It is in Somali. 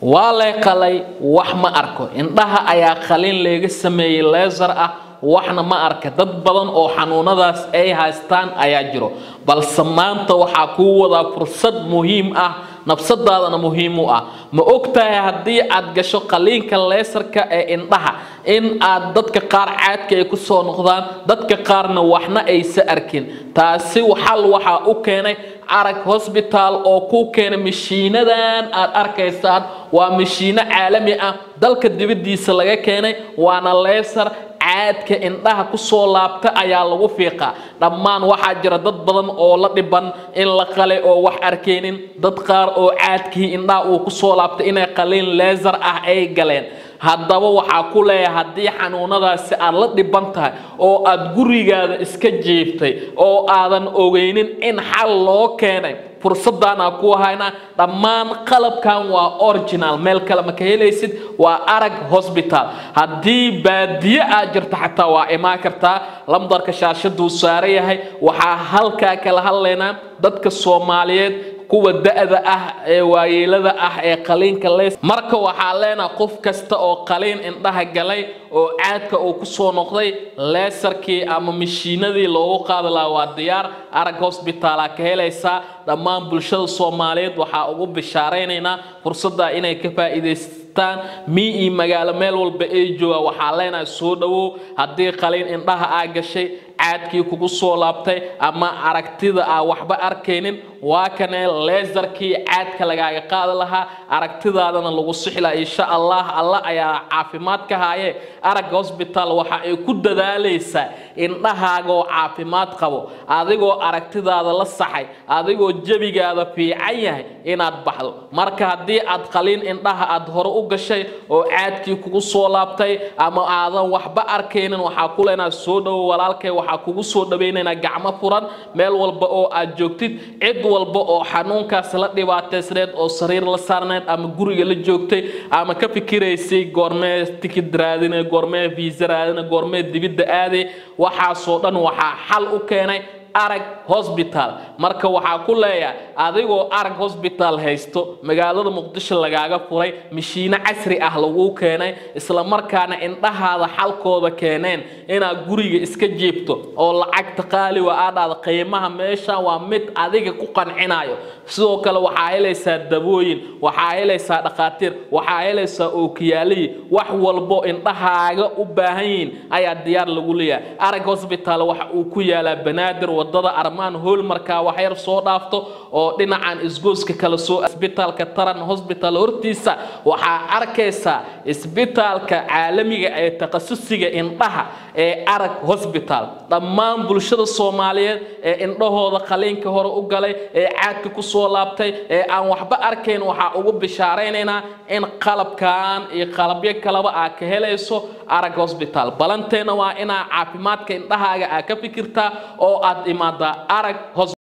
waa lay qalay wax ma arko indhaha ayaa qalin leega sameeyey leesar ah waxna ma arka dad badan oo xanuunadaas ay haystaan ayaa jiro balse maanta waxaa kuu wadaa fursad muhiim ah nafsadaadana muhiim u ah ma ogtahay haddii aad gasho qaliinka leesarka ee indhaha in aad dadka qaar caadka ay ku soo noqdaan dadka qaarna waxna aysa arkin taasi xal waxaa u keenay arag hosbitaal oo ku keenay mashiinadan aad arkaysaan waa mashiino caalami ah dalka dibadiisa laga keenay waana leesar caadka indhaha kusoo laabta ayaa lagu fiiqaa dhammaan waxaa jira dad badan oo la dhiban in la qale oo wax arkaynin dad qaar oo caadkii indhaha uu kusoo laabtay inay qaliin leesar ah ay galeen haddaba waxaa ku leeyahay haddii xanuunadaasi aad la dhiban tahay oo aad gurigaada iska jiiftay oo aadan ogeynin in xal loo keenay fursaddaanaa ku haynaa dhammaan qalabkan waa original meel kale ma ka helaysid waa arag hosbitaal haddii baadiye aad jirto xataa waa imaan kartaa lamdarka shaashaduu saaran yahay waxaa halkaa kala hadlaynaa dadka soomaaliyeed kuwa da-da ah ee waayeelada ah ee qaliinka leys marka waxaa leenaha qof kasta oo qaliin indhaha galay oo caadka uu kusoo noqday leesarkii ama mashiinadii loogu qaadi lahaa waa diyaar arag hosbitaala ka helaysaa dhammaan bulshada soomaaliyeed waxaa ugu bishaaraynaynaa fursadda inay ka faa'iidaystaan mii iyo magaalo meel walba ay joogaan waxaa leenahay soo dhowow haddii qaliin indhaha aa gashay caadkii kugu soo laabtay ama aragtida aa waxba arkaynin waa kanee leesarkii caadka lagaaga qaadi lahaa aragtidaadana lagu sixla insha allah alla ayaa caafimaad ka haaye arag hosbitaal waxa ay ku dadaalaysaa indhahaagoo caafimaad qabo adigoo aragtidaada la saxay adigoo jebigaada fiican yahay inaad baxdo marka haddii aad qaliin indhaha aad hore u gashay oo caadkii kugu soo laabtay ama aadan waxba arkaynin waxaa ku leenaa soo dhowo walaalkay waxaa kugu soo dhawaynaynaa gacmo furan meel walba oo aad joogtid cid walba oo xanuunkaas la dhibaataysneed oo sariir la saarneed ama guriga la joogtay ama ka fikiraysay goormee tikid raadine goormee viisa raadine goormee dibidda aaday waxaasoo dhan waxaa xal u keenay arag hosbitaal marka waxaa ku leeyahay adigoo arag hosbitaal haysto magaalada muqdisho lagaaga furay mashiino casri ah laguu keenay isla markaana indhahaada xalkooda keeneen inaad guriga iska jiibto oo lacagta qaali wa aadhaada qiimaha meesha waa mid adiga ku qancinayo sidoo kale waxaa helaysaa dabooyin waxaa helaysaa dhakhaatiir waxaa helaysaa ookiyaaliyi wax walbo indhahaaga u baahan yihiin ayaa diyaar lagu leeyahay arag hosbitaal waxa uu ku yaalaa banaadir wadada armaan hool markaa wax yar soo dhaafto oo dhinacan isgooska kala soo isbitaalka taran hosbital hortiisa waxaa arkaysaa isbitaalka caalamiga ee takhasusiga indhaha ee arag hosbitaal dhammaan bulshada soomaaliyeed ee indhahooda qaliinka hore u galay ee caadka ku soo laabtay ee aan waxba arkayn waxaa ugu bishaaraynaynaa in qalabkan iyo qalabyo kaleba aa ka helayso arag hosbitaal balanteena waa inaa caafimaadka indhahaaga aa ka fikirtaa oo aad imaadaa arag